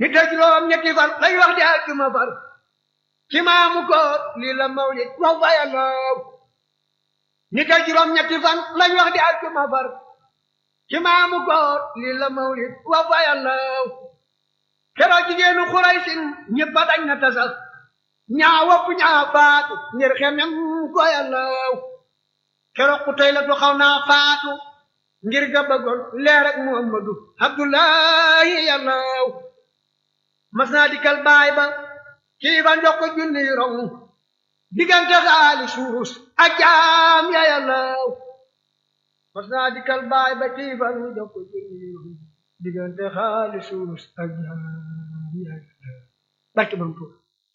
nit a juróom ñetti fan lay wax di àjjuma far ci maamu koor lii la mawlid wax fa yàlla nit a juróom ñetti fan lañ wax di àjjuma far ci maamu koor lii la mawlid wax fa yàlla keroog jigéenu xuraysin ñëpp a dañ na tasal ñaa wopp ñaa faatu ngir xemem ko yàlla keroog ku tey la tu xaw naa faatu ngir ga bëggoon leer ak muhammadu abdullahi yàlla mas naa dikkal baay ba kii ba njox ko junni rong diggante xaali suus ak jaam ya yàlla mas naa dikkal baay ba kii ba njox ko junni rong diggante xaali suus ak jaam ya yàlla barke bam tuur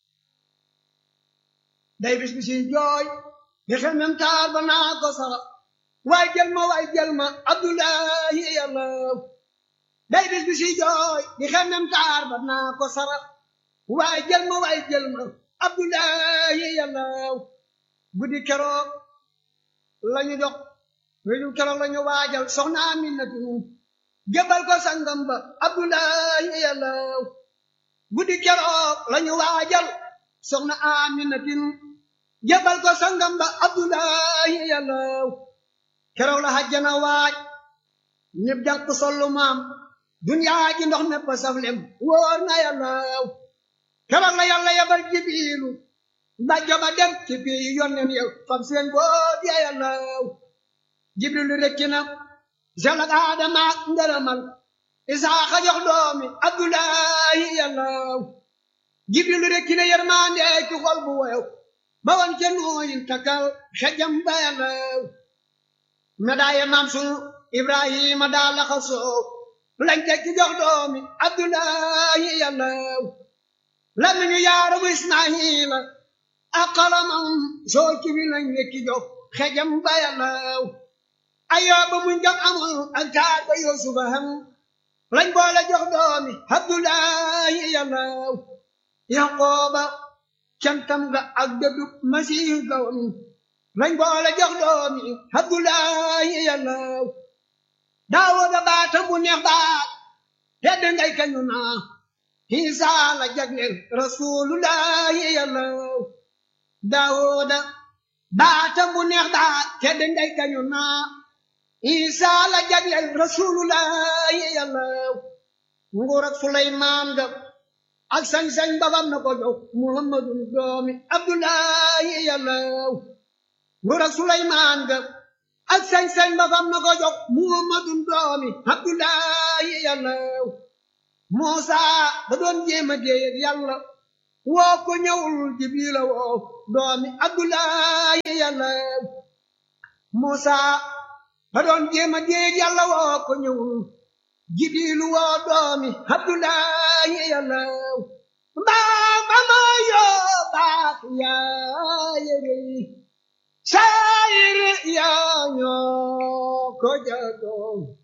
day bis bi si jooy di xemem taar ba naa ko sara waay jël ma waay jël ma abdullahi yàlla day bis bi si jooy di xemem taar ba naa ko sara waay jël ma waay jël ma abdullahi yàlla guddi keroog lañu jox wéju keroog lañu waajal soxna aminatu jëbal ko sangam ba abdullahi yàlla guddi keroog lañu waajal soxna aminatin jëbal ko sangam ba abdullahi yàlla keroog la hajjana waaj ñëpp jàpp sollu maam duniyaa ji ndox nepp saflem wóor na yàlla keroog la yàlla yabal jibiilu mbàjjo ba dem ci bii yonnen yow fam seen boot ya yàlla jibrilu rekki na selak aadama ak ngërëmal isaaxa jox doomi abdullahi yàlla jibrilu rekki na yermande ci xol bu woyow ba wan ca nooyin takal xejam ba yàlla medaaye maam sunu ibrahima daa laxa soow lañ teg ci jox doomi abdullahi yàlla lamiñu yaaramu ismaila ak xalamam soo ci wi lañ wekki jox xejam ba yàlla ayooba muñ jam amul ak taar ba yusufa ham lañ boole jox doomi abdullahi yàlla yaqooba cantam ga ak dëddu masiih ga woon lañ boole jox doomi abdullahi yàlla daawuda baata bu neex baat tedd ngay kañu naa Isa la jagleel rasulullahi yàlla daawuda baata bu neex baat tedd ngay kañu naa Isa la jagleel rasulullahi yàlla nguur ak Suleymaan ga ak sañ-sañ babam na ko jox muhammadun doomi abdullahi yàlla nguur ak suleymaan ga ak sañ-sañ babam na ko jox muhammadun doomi abdullahi yàlla muusa da doon jéem a déey ak yàlla woo ko ñëwul jibrila woo doomi abdullahi yàlla muusa da doon jéem a déey ak yàlla woo ko ñëwul jibrilu woo doomi abdullahi yàlla mbaa ba ma yoo baax yaa yëre saayir yaa ñoo ko jagoo